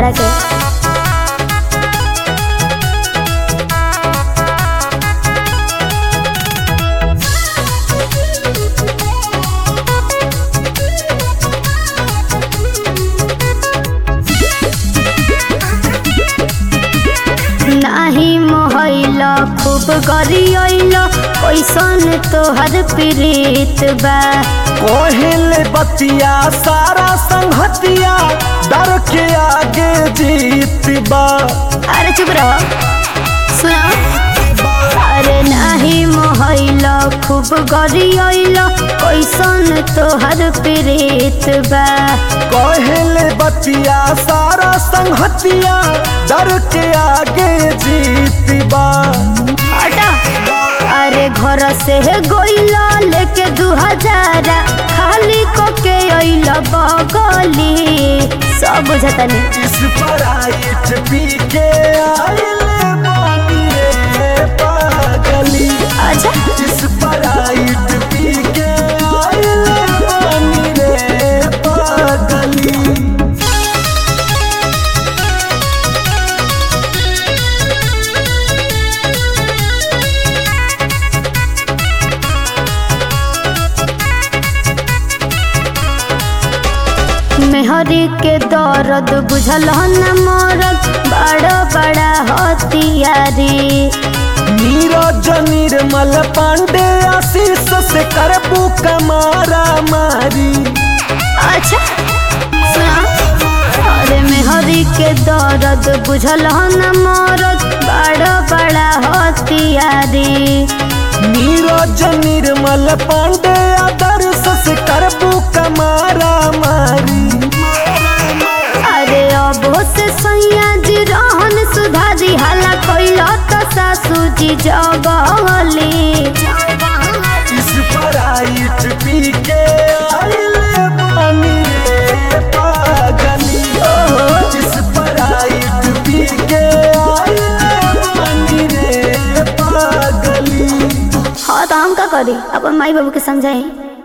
तारा के नाही मोहैल खूब गरियल कैसन तोहर प्रीत बा कोहिल बतिया सारा संगतिया डर के आगे जीत बा अरे चुप रहो सुनो अरे नाही मोहैल खूब गरियल कैसन तोहर प्रीत बा कोहिल बतिया सारा संगतिया डर के आगे जीत बा हटा अरे घर से गोइला लेके दू हजार खाली को के अइल बगली सब बुझतनी इस पराइट पी के आइल बानी रे पागली अच्छा इस पराइट पी के आइल बानी रे पागली मेहरी के दर्द बुझल न मरद बड़ा बड़ा हथियारी नीरज निर्मल पांडे आशीष से करबू कमारा मारी अच्छा सुना अरे मेहरी के दर्द बुझल न मरद बड़ा बड़ा हथियारी नीरज निर्मल पांडे आदर्श से करबू कमारा मारी अरे अब से सैया जी रहन सुधारी हाला कैल तो सासू जी जगली इस पराइट पी के आइले बानी रे पागली इस पराइट पी के आइले बानी रे पागली हाँ तो हम का करी अपन माई बाबू के समझाई